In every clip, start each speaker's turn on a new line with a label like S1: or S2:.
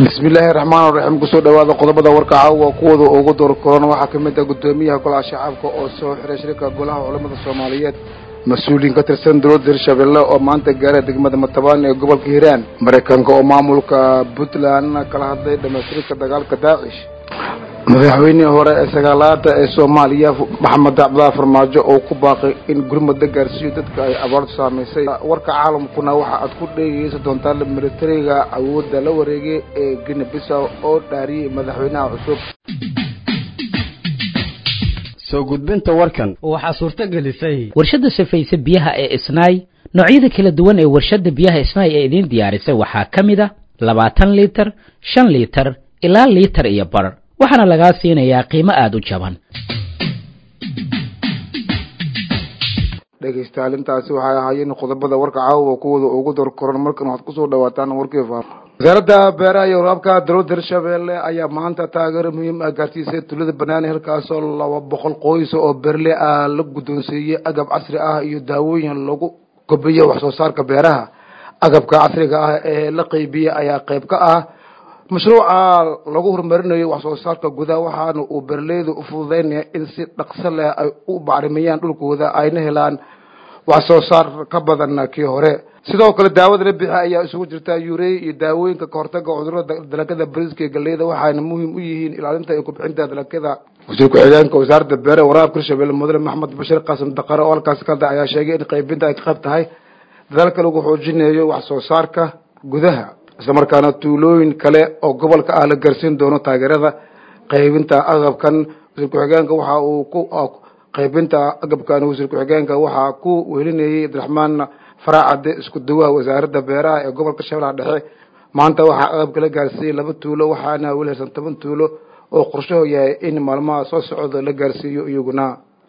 S1: bismillaahi raxmaan raxiim kusoo dhawaada qodobada warka caawa kuwooda ugu door koran waxaa ka mid ah guddoomiyaha golaha shacabka oo soo xiray shirka golaha culamada soomaaliyeed mas-uuliyiin ka tirsan dowladda hirshabelle oo maanta gaaray degmada matabaan ee gobolka hiiraan maraykanka oo maamulka puntland kala hadlay dhamaystirka dagaalka daacish madaxweynihii hore ee sagaalaada ee soomaaliya maxamed cabdilaahi farmaajo oo ku baaqay in gurmada gaarsiiyo dadka ay abaartu saamaysay warka caalamkuna waxa aad ku dheegeysan doontaa militariga awoodda la wareegay ee gine bisaw oo dhaariyey madaxweynaha cusub
S2: soo gudbinta warkan
S3: waxaa suurto gelisay
S4: warshadda safayse biyaha ee isnaay noocyada kala duwan ee warshadda biyaha isnaay ee idiin diyaarisay waxaa ka mid a labaatan liitar shan liitar ilaa liitar iyo bar waxaana lagaa siinayaa qiimo aada u jaban
S1: dhegaystayaal intaasi waxay ahaayeen qodobada warka caawa kuwooda ugu door koran markan waxaad kusoo dhawaataan warkii faar wasaaradda beeraha iyo waraabka dowladda hirshabelle ayaa maanta taageero muhiim ah gaarsiisay tulada banaani halkaasoo laba boqol qoys oo berle ah la guddoonsiiyey agab casri ah iyo daawooyin lagu kobiyo wax soo saarka beeraha agabka casriga ah ee la qeybiyey ayaa qeyb ka ah mashruuca lagu horumarinayo wax soo saarka gudaha waxaana uu berleyda u fududeynaya in si dhaqso leh ay u bacrimiyaan dhulkooda ayna helaan wax soo saar ka badan kii hore sidoo kale daawada la bixi ayaa isugu jirta yurey iyo daawooyinka kahortaga cudurada dalagada bariiska iyo galeyda waxayna muhiim u yihiin ilaalinta iyo kubcinta dalagada wasiir ku-xigeenka wasaaradda beere waraabka hirshabelle mudane maxamed bashir qaasim daqare oo halkaasi ka hadlay ayaa sheegay in qaybinta ay ka qayb tahay dadaalka lagu xoojinayo wax soo saarka gudaha isla markaana tuulooyin kale oo gobolka ah la gaarsiin doono taageerada qaybinta agabkan wasiir ku-xigeenka waxa uu ku qaybinta agabkan wasiir ku-xigeenka waxaa ku welinayay abdiraxmaan faraacade isku dawaha wasaaradda beeraha ee gobolka shabeellaha dhexe maanta waxaa agabka la gaarsiiyey laba tuulo waxaana weli haysan toban tuulo oo qorshaho yahay in maalmaha soo socda la gaarsiiyo iyaguna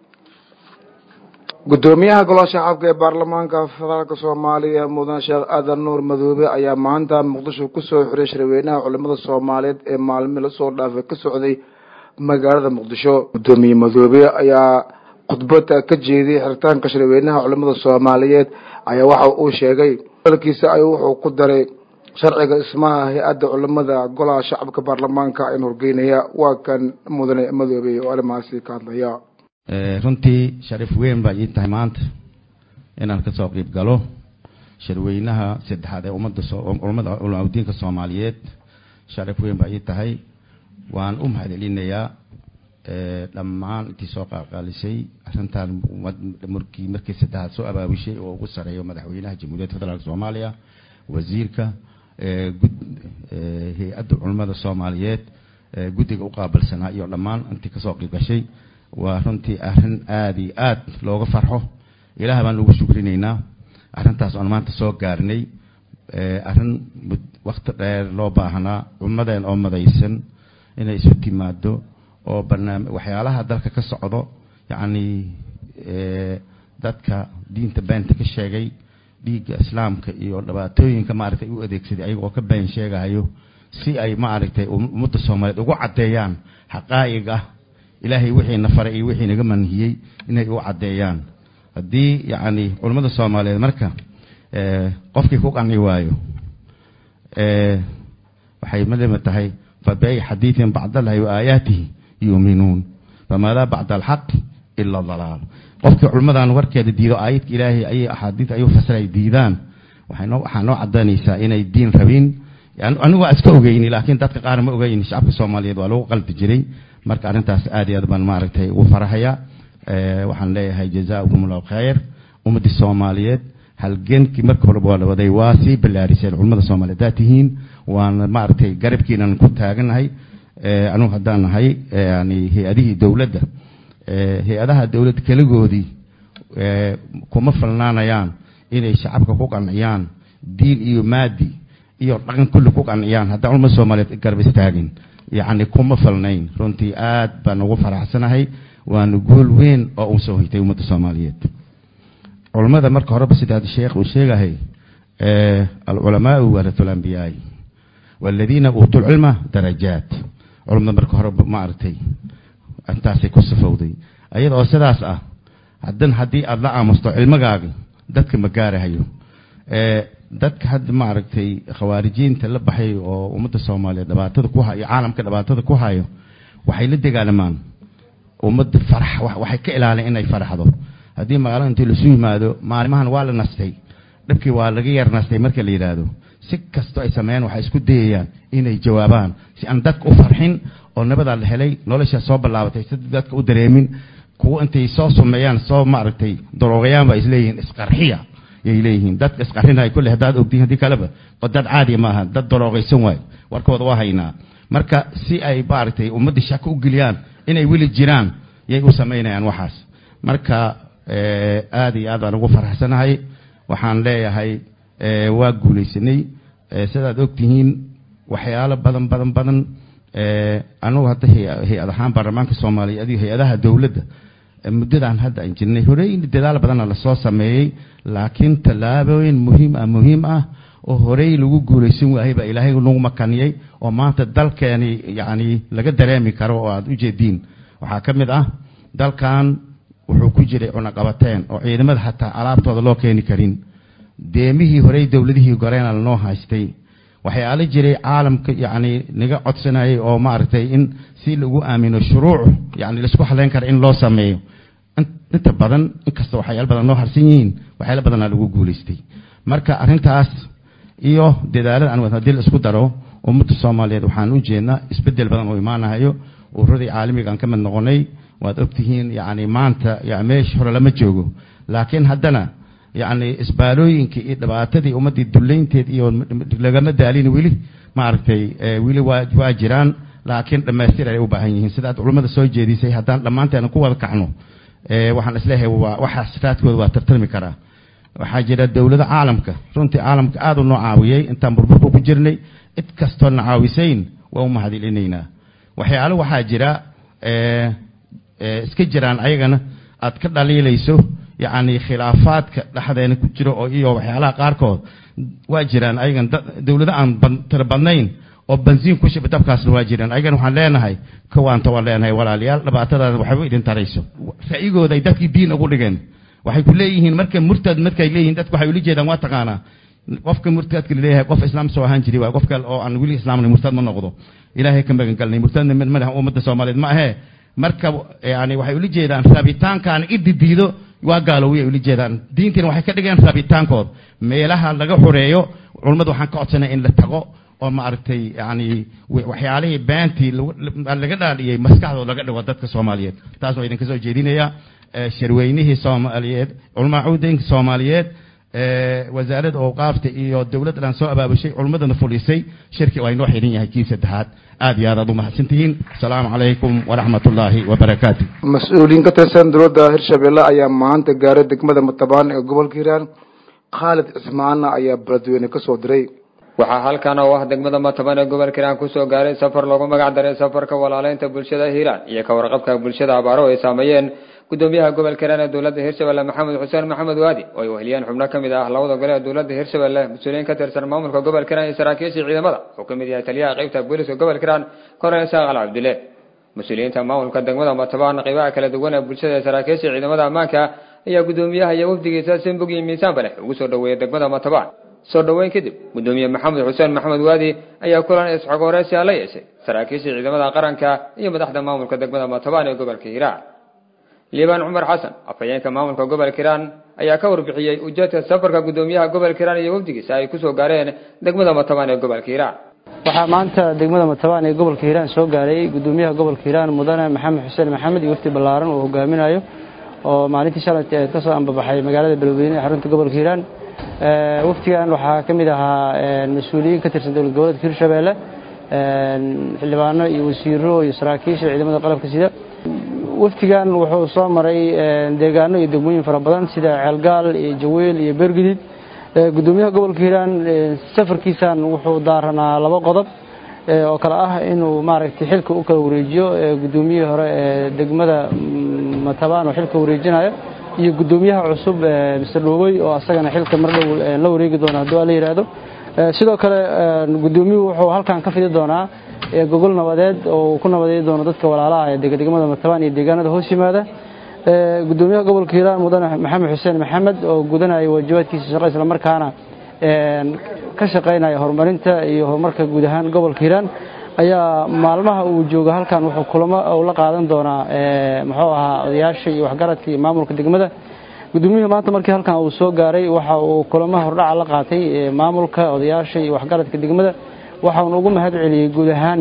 S1: guddoomiyaha golaha shacabka ee baarlamaanka federaalka soomaaliya mudan sheekh aadan nuur madoobe ayaa maanta muqdisho kusoo xiray shirweynaha culimada soomaaliyeed ee maalmi lasoo dhaafay ka socday magaalada muqdisho guddoomiye madoobe ayaa khudbada ka jeediyey xiritaanka shirweynaha culimada soomaaliyeed ayaa waxa uu sheegay dalkiisa ayuu wuxuu ku daray sharciga ismaha hay-adda culimada golaha shacabka baarlamaanka in horgeynaya waa kan mudane madoobe oo arrimahaasi ka hadlaya
S5: runtii sharif weyn baa ii tahay maanta inaan kasoo qiib galo shirweynaha saddexaad ee ummadda ulamada culamaadiinka soomaaliyeed sharif weyn baa ii tahay waan u mahadcelinayaa dhammaan intii soo qaaqaalisay arrintan markii markii saddexaad soo abaabishay oo ugu sareeyo madaxweynaha jamhuuriyadda federaalk soomaaliya wasiirka hay-adda culamada soomaaliyeed guddiga u qaabilsanaa iyo dhammaan intii kasoo qiib gashay waa runtii arrin aada iyo aada looga farxo ilaah baan ugu shukrinaynaa arrintaas oon maanta soo gaarnay arrin wakti dheer loo baahnaa ummadeen oo madaysan inay isu timaado oo barnaami waxyaalaha dalka ka socdo yacni dadka diinta beenta ka sheegay dhiigga islaamka iyo dhibaatooyinka maaragtay u adeegsaday ayagoo ka been sheegahayo si ay maaragtay ummadda soomaaliyeed ugu caddeeyaan xaqaa'iq ah ilaahay wixiina faray iyo wixii naga manhiyey inay u caddeeyaan haddii yacni culammada soomaaliyeed marka qofkii ku qanci waayo waxay malima tahay fabiay xadiidin bacdallahi wa aayaatihi yuuminuun famaadaa bacda alxaq ila dalaal qofkii culimmadan warkeeda diido aayadka ilaahay ayay axaadiid ayuu fasiray diidaan waxaynoo waxaa noo cadaynaysaa inay diin rabin anigu waa iska ogeyni laakiin dadka qaar ma ogeyni shacabka soomaaliyeed waa lagu qalbi jiray marka arrintaas aad iyo aad baan maaragtay ugu farahaya waxaan leeyahay jazaakum allahu khayr ummaddii soomaaliyeed halgenkii marka horeba waa la waday waa sii ballaariseen culimmada soomaaliyeed haddaad tihiin waana maaragtay garabkiinan ku taaganahay anugu haddaan nahay yani hay-adihii dowladda hay-adaha dowladda keligoodii kuma falnaanayaan inay shacabka ku qanciyaan diin iyo maadi iyo dhaqan kulli ku qanciyaan haddaan culimmada soomaaliyeed garab istaagin yacni kuma falnayn runtii aad baan ugu faraxsanahay waana gool weyn oo uu soo hoytay ummadda soomaaliyeed culammada marka horeba sidaad sheekh uu sheegahay alculamaau waratul ambiyaai waladiina uutuu lcilma darajaat culamada marka horeba maaragtay intaasay ku safowday ayada oo sidaas ah hadan haddii aada la aamusto cilmigaagi dadka ma gaarahayo dadka hadda maaragtay khawaarijiinta la baxay oo ummadda soomaaliyeed dhibaatada ku hayo caalamka dhibaatada ku hayo waxay la dagaalamaan ummadda farax waxay ka ilaalin inay faraxdo haddii magaalada intii lasu yimaado maalimahan waa la nastay dhibkii waa laga yar nastay marka la yidhaahdo si kastoo ay sameeyaan waxay isku dayayaan inay jawaabaan si aan dadka u farxin oo nabadaa la helay noloshaa soo ballaabatay si dadka u dareemin kuwo intay soo sumeeyaan soo maaragtay daroogayaanba ay isleeyihiin isqarxiya yay leeyihiin dadka isqarxinaya kulle haddaad ogtiin haddii kaleba oo dad caadiya maaha dad daroogaysan waayo warkooda waa haynaa marka si ay maaragtay ummadda shako u geliyaan inay weli jiraan yay u samaynayaan waxaas marka aada iyo aad baan ugu faraxsanahay waxaan leeyahay waa guulaysanay sidaad ogtihiin waxyaalo badan badan badan anugu hadda hay-ad ahaan baarlamaanka soomaaliya adigo hay-adaha dowladda muddadan hadda aan jirnay horey dadaal badana lasoo sameeyey laakiin tallaabooyin muhiim ah muhiim ah oo horey lagu guulaysan waayay baa ilaahay nagu makaniyey oo maanta dalkeeni yacni laga dareemi karo oo aada u jeediin waxaa ka mid ah dalkan wuxuu ku jiray cunaqabateen oo ciidamada xataa alaabtooda loo keeni karin deemihii horey dowladihii goreena lanoo haystay waxyaala jiray caalamka yacni naga codsanayay oo maaragtay in si lagu aamino shuruuc yacni laisku haleyn kara in loo sameeyo inta badan inkasta waxyaala badan noo harsan yihiin waxyaala badanaa lagu guulaystay marka arrintaas iyo dadaalada aan wad haddii la isku daro ummadda soomaaliyeed waxaan u jeednaa isbeddel badan oo imaanahayo ururadii caalamiga aan ka mid noqonay waad ogtihiin yacni maanta yani meesha hore lama joogo laakiin haddana yacni isbaalooyinkii iyo dhibaatadii ummaddii dullaynteed iyo lagama daalin weli maaragtay weli waa waa jiraan laakiin dhammaystir ay u baahan yihiin sidaad culummada soo jeedisay haddaan dhammaanteena ku wada kacno waxaan isleeyahay waa waxaas raadkooda waa tartami karaa waxaa jira dowlada caalamka runtii caalamka aada u noo caawiyey intaan burburka ku jirnay cid kastoo na caawisayn waa u mahadcelinaynaa waxyaalo waxaa jira iska jiraan ayagana aad ka dhaliilayso yacni khilaafaadka dhexdeena ku jiro oo iyo waxyaalaha qaarkood waa jiraan ayagan dowlado aan tira badnayn oo bansiin ku shiba dabkaasna waa jiraan ayagana waxaan leenahay kawaanta waan leenahay walaalayaal dhibaatadaada waxba idin tarayso ra'yigooda ay dadkii diin ugu dhigeen waxay ku leeyihiin marka murtad markay leeyihiin dadku waxay ula jeedaan waa taqaanaa qofka murtadka laleeyahay qof islaam soo ahaan jiray waa qof kale oo aan weli islaamnay murtad ma noqdo ilaahay ka magan galnay murtadna madaxa ummadda soomaaliyeed ma ahee marka yani waxay ula jeedaan rabitaankaan ididiido waa gaalowi ay ula jeedaan diintiina waxay ka dhigeen rabitaankood meelaha laga xoreeyo culummadu waxaan ka codsanay in la tago oo maaragtay yani waxyaalihii beentii laga dhaaliyey maskaxdooda laga dhigo dadka soomaaliyeed taas waa idinka soo jeedinaya sharweynihii soomaaliyeed culamaa cuudeynka soomaaliyeed wasaaradda awqaafta iyo dowladda dhan soo abaabushay culummadana fulisay shirki waa inoo xidhan yahay kiib saddexaad aad iyo aad aad u mahadsantihiin asalaamu calaykum waraxmat ullaahi wabarakaatu
S1: mas-uuliyiin ka tirsan dowladda hirshabelle ayaa maanta gaaray degmada matabaan ee gobolka hiiraan khaalid cismaana ayaa beledweyne ka soo diray
S3: waxaa halkan oo ah degmada matabaan ee gobolka hiiraan kusoo gaaray safar loogu magac daray safarka walaaleynta bulshada hiiraan iyo ka warqabka bulshada abaaro ay saameeyeen gudoomiyaha gobolka hiiraan ee dowladda hirshabelle maxamed xuseen maxamed waadi oo ay weheliyeen xubno ka mid ah labada gole ee dowladda hirshabelle mas-uuliyiin ka tirsan maamulka gobolka hiiraan iyo saraakiisha ciidamada oo ka mid yahay taliyaha qeybta booliska gobolka hiiraan korneel saaqal cabdile mas-uuliyiinta maamulka degmada matabaan qeybaha kala duwan ee bulshada ee saraakiisha ciidamada ammaanka ayaa gudoomiyaha iyo wafdigiisa simbog iyo miisaanba leh ugu soo dhaweeyay degmada matabaan soo dhoweyn kadib gudoomiye maxamed xuseen maxamed waadi ayaa kulan isxogooreysya la yeeshay saraakiisha ciidamada qaranka iyo madaxda maamulka degmada matabaan ee gobolka hiiraan liibaan cumar xasan afhayeenka maamulka gobolka hiiraan ayaa ka warbixiyey ujeedka safarka gudoomiyaha gobolka hiiraan iyo wafdigiisa ay kusoo gaareen degmada matabaan ee gobolka hiiraan
S6: waxaa maanta degmada matabaan ee gobolka hiiraan soo gaaray gudoomiyaha gobolka hiiraan mudane maxamed xuseen maxamed iyo wafdi ballaaran uu hogaaminayo oo maalintii shalayta ee kasoo ambabaxay magaalada beledweyne ee xarunta gobolka hiiraan wafdigan waxaa ka mid ahaa mas-uuliyiin ka tirsan dowlad goboleedka hirshabeelle xildhibaano iyo wasiiro iyo saraakiisha ciidamada qalabka sida wafdigan wuxuu soo maray deegaano iyo degmooyin fara badan sida ceelgaal iyo jaweel iyo beergudid gudoomiyaha gobolka hiiraan safarkiisan wuxuu daaranaa laba qodob oo kale ah inuu maaragtay xilka u kala wareejiyo gudoomiyihii hore ee degmada matabaan oo xilka wareejinayo iyo gudoomiyaha cusub mr dhowey oo asagana xilka mar dhow la wareegi doona haddii waa la yidhaahdo sidoo kale gudoomiyuhu wuxuu halkan ka fidi doonaa gogol nabadeed oo ku nabadeey doono dadka walaalaha ee degdegmada matabaan iyo deegaanada hoos yimaada gudoomiyaha gobolka hiiraan mudane maxamed xuseen maxamed oo gudanaya waajibaadkiisa shaqo islamarkaana ka shaqaynaya horumarinta iyo horumarka guud ahaan gobolka hiiraan ayaa maalmaha uu joogo halkan wuxuu kulamo uu la qaadan doonaa muxuu ahaa odayaasha iyo waxgaradka iyo maamulka degmada gudoomiyuhu maanta markii halkan uu soo gaaray waxa uu kulamaha hordhaca la qaatay maamulka odayaasha iyo waxgaradka degmada waxauna ugu mahad celiyey guud ahaan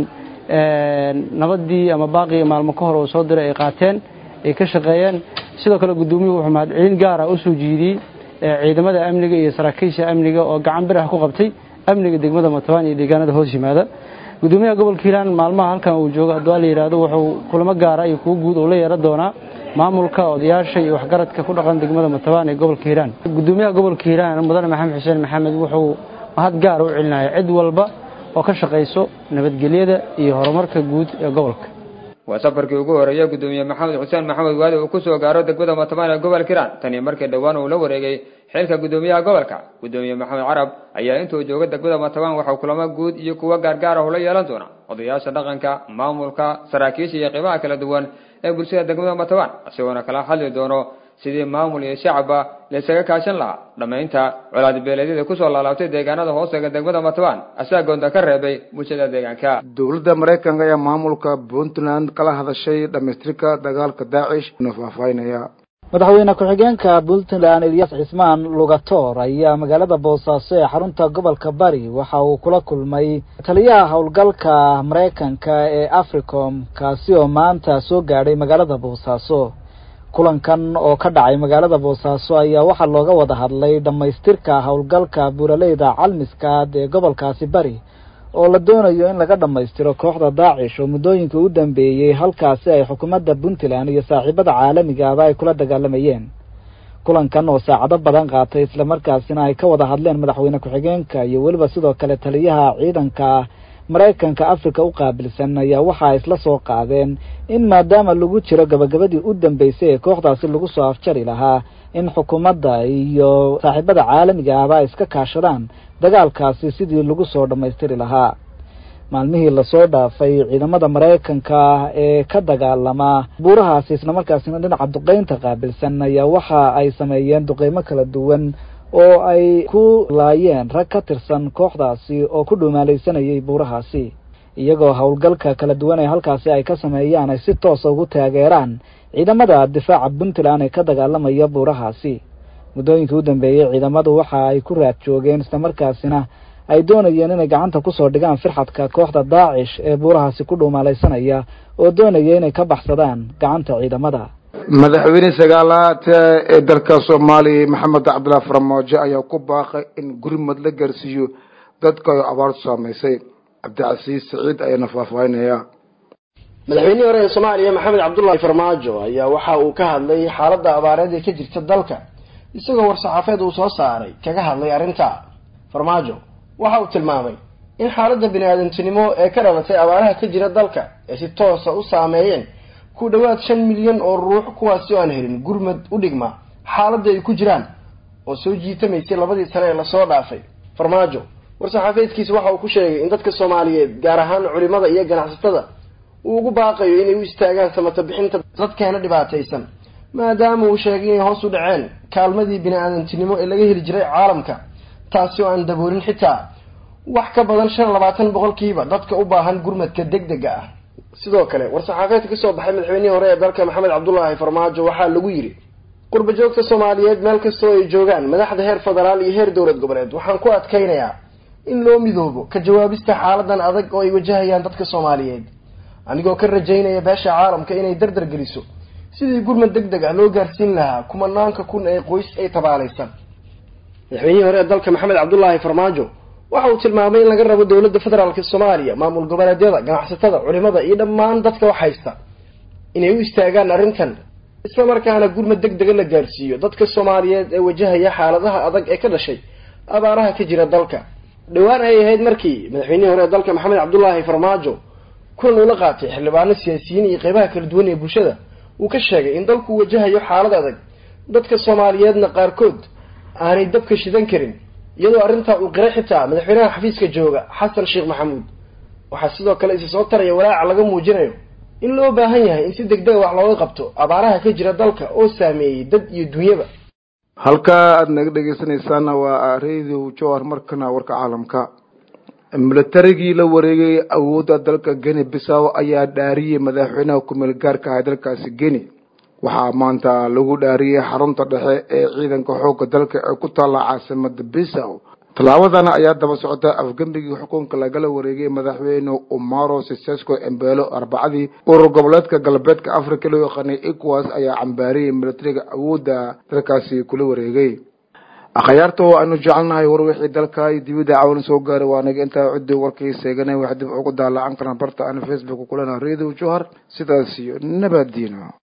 S6: nabadii ama baaqii maalmo ka hor uu soo diray ay qaateen ay ka shaqeeyeen sidoo kale gudoomiyuhu wuxuu mahadcelin gaara usoo jiidiyey ciidamada amniga iyo saraakiisha amniga oo gacan bir ah ku qabtay amniga degmada matabaan iyo deegaanada hoos yimaada gudoomiyaha gobolka hiiraan maalmaha halkan uu joogo haddii la yidhaahdo wuxuu kulamo gaara iyo kuwo guud uu la yeeran doonaa maamulka odayaasha iyo waxgaradka ku dhaqan degmada matabaan ee gobolka hiiraan gudoomiyaha gobolka hiiraan mudane maxamed xuseen maxamed wuxuu mahad gaara u celinaya cid walba oo ka shaqayso nabadgelyada iyo horumarka guud ee gobolka
S3: waa safarkii ugu horeeya gudoomiye maxamed xuseen maxamed waali uu kusoo gaaro degmada matabaan ee gobolka hiiraan tani markii dhowaan uu la wareegay xilka gudoomiyaha gobolka gudoomiye maxamed carab ayaa intuu jooga degmada matabaan waxau kulamo guud iyo kuwo gaargaar ah ula yeelan doona odayaasha dhaqanka maamulka saraakiisha iyo qiimaha kala duwan ee bulshada degmada matabaan isagoona kala hadli doono sidii maamul iyo shacabba laysaga kaashan lahaa dhammaynta colaadbeeleedyada kusoo laalaabtay deegaanada hoostaga degmada matabaan asaa goonta ka reebay bulshada deegaanka
S1: dowladda maraykanka ayaa maamulka puntland kala hadashay dhamaystirka dagaalka daacish una faahfaahinaya
S7: madaxweyne ku-xigeenka puntland eliyas cismaan lugator ayaa magaalada boosaaso ee xarunta gobolka bari waxa uu kula kulmay taliyaha howlgalka maraykanka ee africom kaasi oo maanta soo gaadhay magaalada boosaaso kulankan oo ka dhacay magaalada boosaaso ayaa waxaa looga wada hadlay dhammaystirka howlgalka buuraleyda calmiskaad ee gobolkaasi bari oo la doonayo in laga dhammaystiro kooxda daacish oo muddooyinka u dambeeyey halkaasi ay xukuumadda puntland iyo saaxiibada caalamigaaba ay kula dagaalamayeen kulankan oo saacado badan qaatay islamarkaasina ay ka wada hadleen madaxweyne ku-xigeenka iyo weliba sidoo kale taliyaha ciidanka maraykanka africa u qaabilsan ayaa waxa ay isla soo qaadeen in maadaama lagu jiro gabagabadii u dambeysay ee kooxdaasi lagu soo afjari lahaa in xukuumadda iyo saaxiibada caalamiga ahba ay iska kaashadaan dagaalkaasi sidii lagu soo dhammaystiri lahaa maalmihii lasoo dhaafay ciidamada maraykanka ee ka dagaalama buurahaasi islamarkaasina dhinaca duqeynta qaabilsan ayaa waxa ay sameeyeen duqeymo kala duwan oo ay ku laayeen rag ka tirsan kooxdaasi oo ku dhumaalaysanayay buurahaasi iyagoo howlgalka kala duwan ee halkaasi ay ka sameeyaan ay si toosa ugu taageeraan ciidamada difaaca puntland ee ka dagaalamaya buurahaasi muddooyinkii u dambeeyey ciidamadu waxa ay ku raad joogeen islamarkaasina ay doonayeen inay gacanta kusoo dhigaan firxadka kooxda daacish ee buurahaasi ku dhuumaalaysanaya oo doonaya inay ka baxsadaan gacanta ciidamada
S1: madaxweyne sagaalaad ee dalka soomaaliya maxamed cabdillah farmaajo ayaa ku baaqay in gurmad la gaarsiiyo dadka ay abaartu saamaysay cabdicasiis saciid ayaana faahfaahinaya
S8: madaxweynihii hore ee soomaaliya maxamed cabdullahi farmaajo ayaa waxa uu ka hadlay xaaladda abaareed ee ka jirta dalka isagoo war-saxaafeed uu soo saaray kaga hadlay arrinta farmaajo waxa uu tilmaamay in xaaladda bini-aadantinimo ee ka dhalatay abaaraha ka jira dalka ay si toosa u saameeyeen ku dhowaad shan milyan oo ruux kuwaasi oo aan helin gurmad u dhigma xaaladda ay ku jiraan oo soo jiitamaysay labadii sane ee lasoo dhaafay farmaajo war-saxaafeedkiisa waxa uu ku sheegay in dadka soomaaliyeed gaar ahaan culimada iyo ganacsatada uu ugu baaqayo inay u istaagaan samata bixinta dadkeena dhibaataysan maadaama uu sheegay inay hoos u dhaceen kaalmadii bini-aadantinimo ee laga heli jiray caalamka taasi oo aan daboolin xitaa wax ka badan shan labaatan boqolkiiba dadka u baahan gurmadka deg dega ah sidoo kale war-saxaafeedka kasoo baxay madaxweynihii hore ee dalka maxamed cabdulaahi farmaajo waxaa lagu yidhi qurba joogta soomaaliyeed meel kastoo ay joogaan madaxda heer federaal iyo heer dowlad goboleed waxaan ku adkaynayaa in loo midoobo ka jawaabista xaaladan adag oo ay wajahayaan dadka soomaaliyeed anigoo ka rajaynaya beesha caalamka inay dardar geliso sidii gurmad deg deg ah loo gaarsiin lahaa kumanaanka kun ee qoys ay tabaalaysan madaxweynihii hore ee dalka maxamed cabdulaahi farmaajo waxa uu tilmaamay in laga rabo dowladda federaalka soomaaliya maamul goboleedyada ganacsatada culimada iyo dhammaan dadka wax haysta inay u istaagaan arrintan isla markaana gurmad deg dega la gaarsiiyo dadka soomaaliyeed ee wajahaya xaaladaha adag ee ka dhashay abaaraha ka jira dalka dhowaan ay ahayd markii madaxweynihii hore ee dalka maxamed cabdulaahi farmaajo kulan uu la qaatay xildhibaano siyaasiyiin iyo qeybaha kala duwan ee bulshada uu ka sheegay in dalku wajahayo xaalad adag dadka soomaaliyeedna qaarkood aanay dabka shidan karin iyadoo arrintaa uu qiray xitaa madaxweynaha xafiiska jooga xasan sheekh maxamuud waxaa sidoo kale isa soo taraya walaaca laga muujinayo in loo baahan yahay in si deg dega wax looga qabto abaaraha ka jira dalka oo saameeyey dad iyo dunyaba
S1: halka aada naga dhegeysanaysaana waa radio jowhar markana warka caalamka militarigii la wareegay awoodda dalka geni bisaw ayaa dhaariyey madaxweynaha kumeel gaarka ah dalkaasi geni waxaa maanta lagu dhaariyey xarunta dhexe ee ciidanka xoogga dalka ee ku taalla caasimada bisaw tallaabadan ayaa daba socota afgembigii xukunka lagala wareegay madaxweyne umaro sisesco embelo arbacadii urur goboleedka galbeedka africa loo yaqaanay ecowas ayaa cambaariyey militariga awoodda dalkaasi kula wareegay akhyaarta oo aanu jecelnahay war wixii dalka iyo dibadda cawan soo gaaray waa naga intaa cidii warkii seeganay wax dib ugu daalacan karaan barta aan facebook kulana radio johar sidaas iyo nabadiina